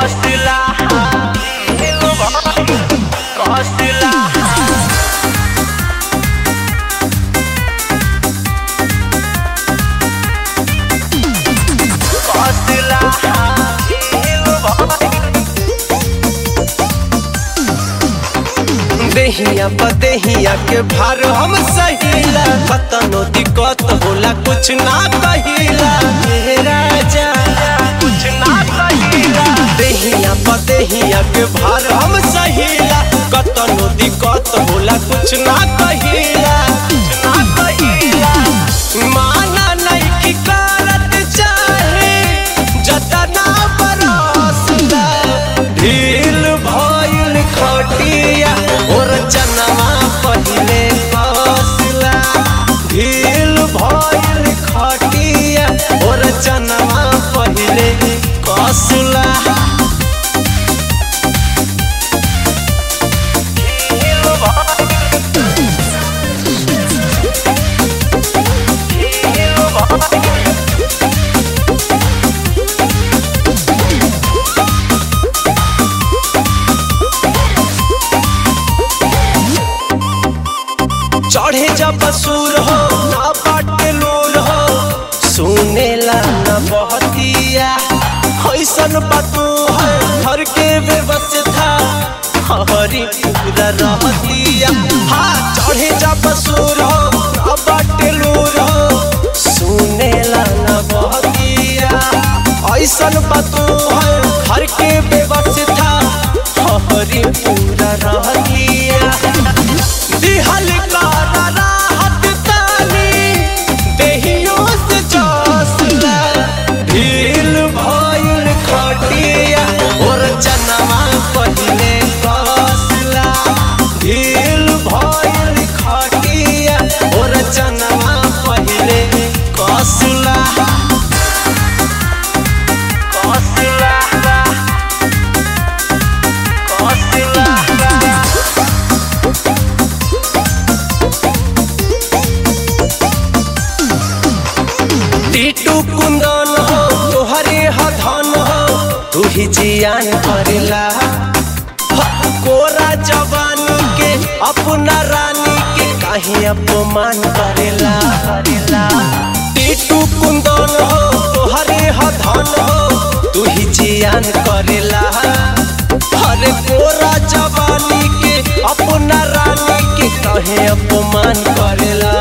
Costela, Costela. देहिया बदेहिया के भार हम सहीला कतनो दिक्कत होला कुछ ना कहिला हे राजा कुछ ना कहिला देहिया बदेहिया के भार हम सहीला कतनो दिक्कत होला कुछ ना कहिला ना कहिला माना नहीं की करत चाहे जतना बरसला ढील भइल खटिया और जनवा पहिले कसला ढील भइल खटिया और जनवा पहिले कसला चढ़े जब सूर हो ना बाटे लूर हो सुनेला न बहतिया ऐसन बातू है घर के व्यवस्था हरी पूरा रहतिया हाँ चढ़े जब सूर हो ना बाटे लूर हो सुनेला न बहतिया ऐसन बातू है घर के व्यवस्था हरी पूरा रहतिया दिहल का राहत तानी देहियों से जसला ढील भइल खटिया और जनवा पहिले कसला ढील भइल खटिया और जनवा पहिले कसला Costela, Costela. टीटू कुंदन हो तोहरे हधन हो तू ही जियान करेला ह, कोरा जवानी के अपना रानी के काहे अपमान करेला करेला टीटू कुंदन हो तोहरे हधन हो तू ही जियान करेला हरे कोरा जवानी के अपना रानी के काहे अपमान करेला